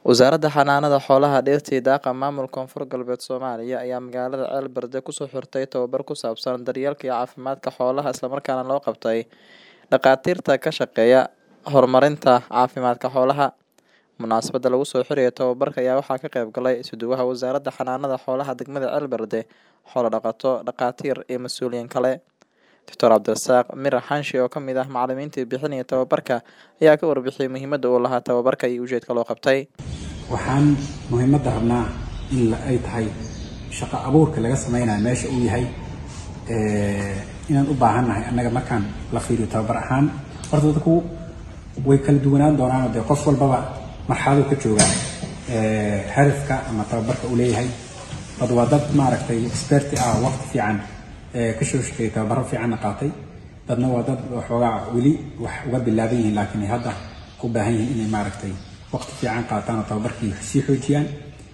Wasaaradda Xanaanada Xoolaha, Dhirta iyo Daaqa Maamulka Koonfur Galbeed Soomaaliya ayaa magaalada Ceelberde kusoo xirtay tababar ku saabsan daryeelka iyo caafimaadka xoolaha isla markaana loo qabtay dhakhaatiirta ka shaqeeya horumarinta caafimaadka xoolaha. Munaasabadda lagu soo xirayo tababarka ayaa waxaa ka qayb galay isuduwaha Wasaaradda Xanaanada Xoolaha degmada Ceelberde, xoolo dhaqato, dhakhaatiir iyo mas'uuliyiin kale. Dr. Cabdirasaaq Mirax Xanshi oo ka mid ah macallimiintii bixinaya tababarka ayaa ka warbixiyay muhiimadda uu lahaa tababarka iyo ujeedka loo qabtay. waxaan muhiimadda rabnaa in la- ay tahay shaqo abuurka laga sameynayo meesha uu yahay ee, inaan u baahannahay annaga markaan la fiiriyo tababar ahaan horta dadku way kala duwanaan doonaan oo dee qof walbaba marxaladu ka joogaa ee, hadafka ama tababarka uu leeyahay dad waa dad maaragtay experti ah oo waqti fiican ee, ka soo shaqeeyay tababaro fiicanna qaatay dadna waa dad waxoogaa weli wax uga bilaaban yihiin laakiin ay hadda u baahan yihiin inay maaragtay waqti fiican qaataan oo tababarkii sii xoojiyaan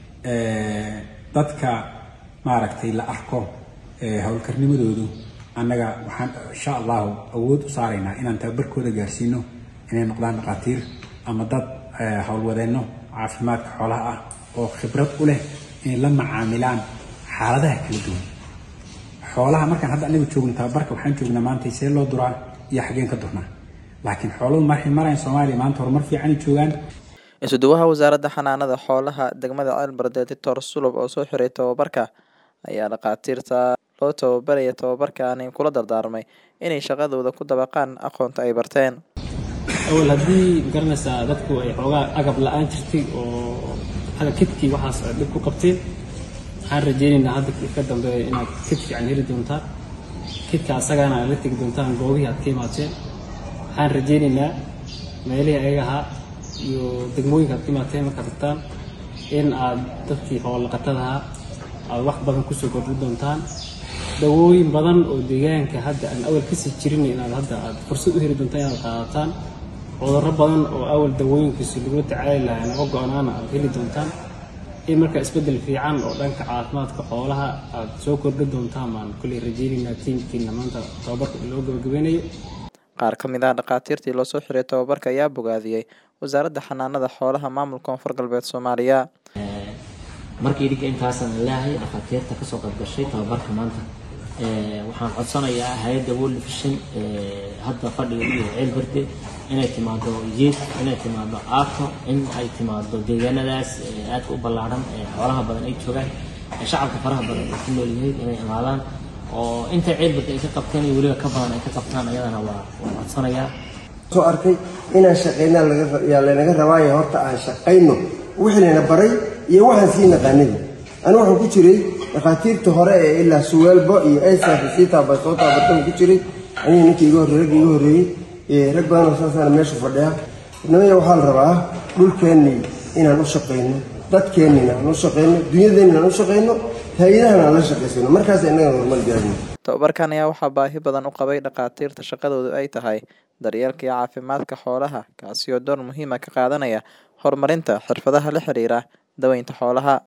Ee, dadka maaragtay la arko ee, howlkarnimadoodu annaga waxaan insha allahu awood u saaraynaa inaan tababarkooda gaarsiino inay noqdaan dhakhaatiir ama dad ee, howlwadeenno caafimaadka xoolaha ah oo khibrad u leh inay la macaamilaan xaaladaha kala duwan xoolaha markaan hadda anaga joogno tababarka waxaan joognaa maanta see loo duraa iyo xageen ka durnaa laakiin xooluhu markay marayan soomaaliya maanta horumar fiicanay joogaan Isuduwaha Wasaaradda Xanaanada Xoolaha degmada Ceelberde, Dr. Sulub oo soo xiray tababarka ayaa dhakhaatiirta loo tababaraya tababarkaani kula dardaarmay inay shaqadooda ku dabaqaan aqoonta ay barteen. awal haddii magaranaysaa dadku ay xoogaa agab la-aan jirtay oo hada kidkii waxaas aad dhib ku qabteen waxaan rajaynaynaa hadda ka dambeeya inaad kid fiican heli doontaan kidka asagana aad la tegi doontaan goobihii aad ka imaateen waxaan rajaynaynaa meelihii ayaga ahaa iyo degmooyinka aad ka imaateen markaad tagtaan in aad dadkii xoolaqatada ahaa aad wax badan kusoo kordhin doontaan dawooyin badan oo deegaanka hadda aan awal kasii jirin inaad hadda aad fursad u heli doontaan inaad qaadataan cudurro badan oo awal dawooyinkiisa lagula tacaali lahaa naga go-naana aad heli doontaan in marka isbeddel fiican oo dhanka caafimaadka xoolaha aad soo kordhin doontaan baan kulley rajaynaynaa tiimkiina maanta tababarka loo gabagabeynayo Qaar ka mid ah dhakhaatiirtii loo soo xiray tababarka ayaa bogaadiyey Wasaaradda Xanaanada Xoolaha Maamulka Koonfur Galbeed Soomaaliya. markii idinka intaasaan leeyahay dhakhaatiirta kasoo qayb gashay tababarka maanta Ee, waxaan codsanayaa hay-adda world vision ee, hadda fadhiga iyo ceelberde inay timaado yeed inay timaado aafo in ay timaado deegaanadaas ee, aadka u ballaaran ee xoolaha badan ay joogaan ee shacabka faraha badan ay ku nool yihiin inay imaadaan oo inta ceelberde ay ka qabteen iyo weliba ka badan ay ka qabtaan ayadana waa waan codsanayaa soo arkay inaan shaqayna laga yaa lanaga rabaayo horta aan shaqayno wixii lana baray iyo waxaan sii naqaanada anigu waxaan ku jiray dhakhaatiirta hore ee ilaa suwaalbo iyo aysanka sii taaba soo taabartan ku jiray aniga ninkii iga horreeyey ragga iga horreeyey ee rag badan oo saasaana meesha fadhiya namaya waxaa la rabaa dhulkeennii inaan u shaqayno dadkeennina aan u shaqayno dunyadeennina aan u shaqayno hay-adahana aan la shaqaysano markaas innaga horumar gaarino Tababarkan ayaa waxaa baahi badan u qabay dhakhaatiirta shaqadoodu ay tahay daryeelka iyo caafimaadka xoolaha, kaasi oo door muhiim ah ka qaadanaya horumarinta xirfadaha la xiriira daweynta xoolaha.